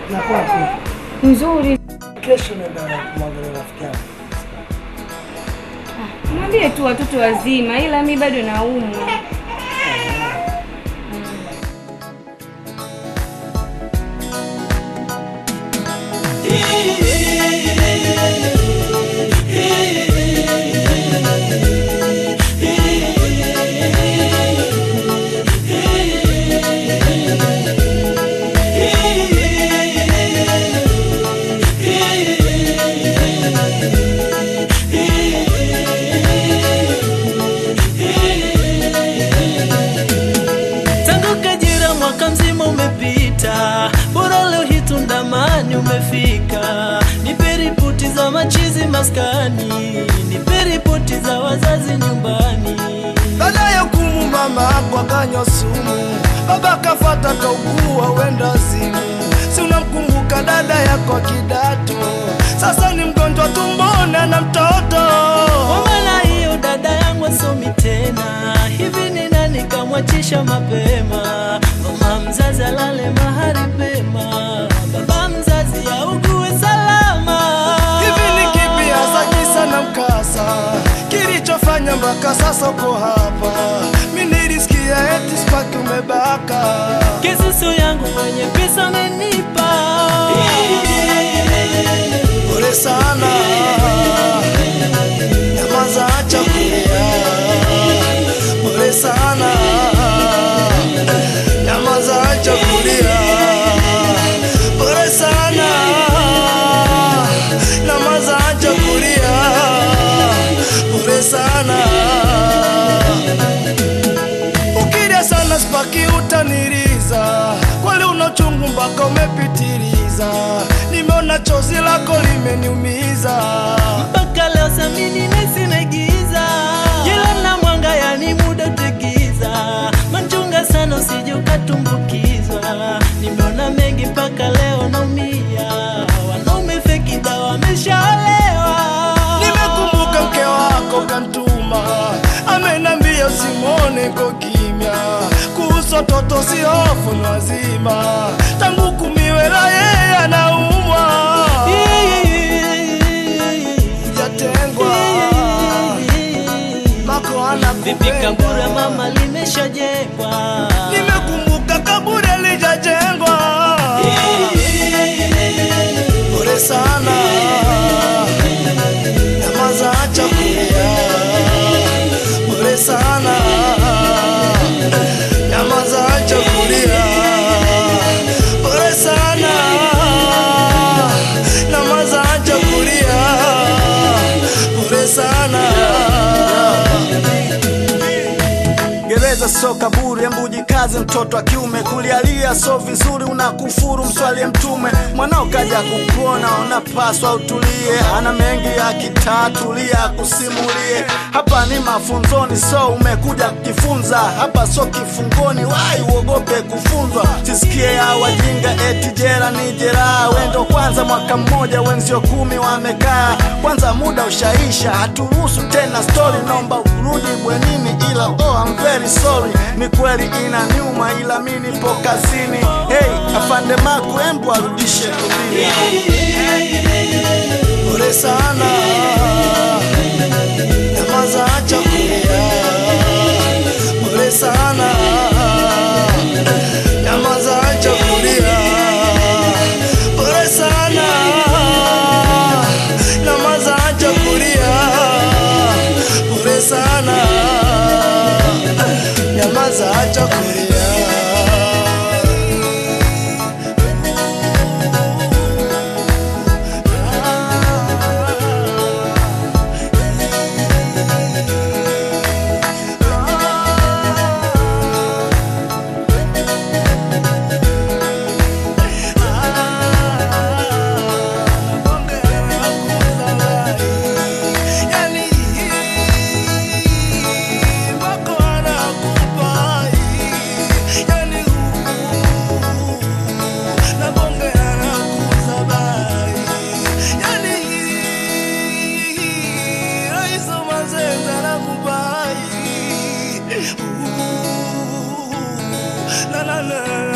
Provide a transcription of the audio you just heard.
Na kwako Nzuri. kesho naenda kumwangalia rafiki yangu. Mwambie tu watoto wazima, ila mi bado naumwa. Tangu Kajira mwaka mzima umepita, bora leo hii Tundamani umefika. Nipe ripoti za machizi maskani, nipe ripoti za wazazi nyumbani. Baada ya kumu mama ako akanywa sumu, baba kafata kaugua wenda zimu. Si unamkumbuka dada yako wa kidato, sasa ni mgonjwa tumbona na mtoto. Kwa maana hiyo dada yangu asomi tena, hivi ni nani kamwachisha mapema? Mama mzazi alale mahali pema, baba mzazi augue salama. Hivi ni kipi hasa kisa na mkasa kilichofanya mpaka sasa uko hapa? Mi nilisikia eti spaki umebaka. Kisusu yangu mwenye pesa amenipa Pole sana, nyamaza, acha kulia. Pole sana, nyamaza, acha kulia. Pole sana, nyamaza, acha kulia. Pole sana, ukilia sana spaki utaniriza, kweli una uchungu mpaka umepitiliza. Nimeona chozi lako limeniumiza. mpaka leo samini nesi naigiza jela na mwanga yani muda utegiza manchunga sana usije ukatumbukizwa nimeona mengi mpaka leo naumia wanaume feki dawa wameshaolewa Nimekumbuka mke wako kantuma, amenambia usimwone ko kimya. Kuhusu watoto si hofu ni wazima, tangu kumiwela yeye anaumwa, jatengwa mako ana vipi kaburi ya mama limeshajengwa Nimekumbuka kaburi alijajengwa. Pole sana, nyamaza, acha kulia. Pole sana, nyamaza, acha kulia. Pole sana, nyamaza, acha kulia. Pole sana. Gereza so kaburi, embu jikaze mtoto wa kiume, kulialia so vizuri, unakufuru mswalie Mtume. Mwanao kaja kukuona, unapaswa utulie, ana mengi akitatulia akusimulie. Hapa ni mafunzoni, so umekuja kujifunza, hapa so kifungoni, wai uogope kufunzwa. Sisikie ya wajinga eti jela ni jeraha, wendo kwanza mwaka mmoja, wenzio kumi wamekaa, kwanza muda ushaisha, haturuhusu tena story, naomba urudi bwenini, ila oh, I'm very sorry. Ni kweli ina nyuma, ila mi nipo kazini. Hey, afande Maku, embu arudishe tulia. Pole sana, nyamaza, acha kulia. Pole sana, nyamaza, acha kulia. Pole sana, nyamaza, acha kulia. Pole sana, nyamaza, acha kulia. na na na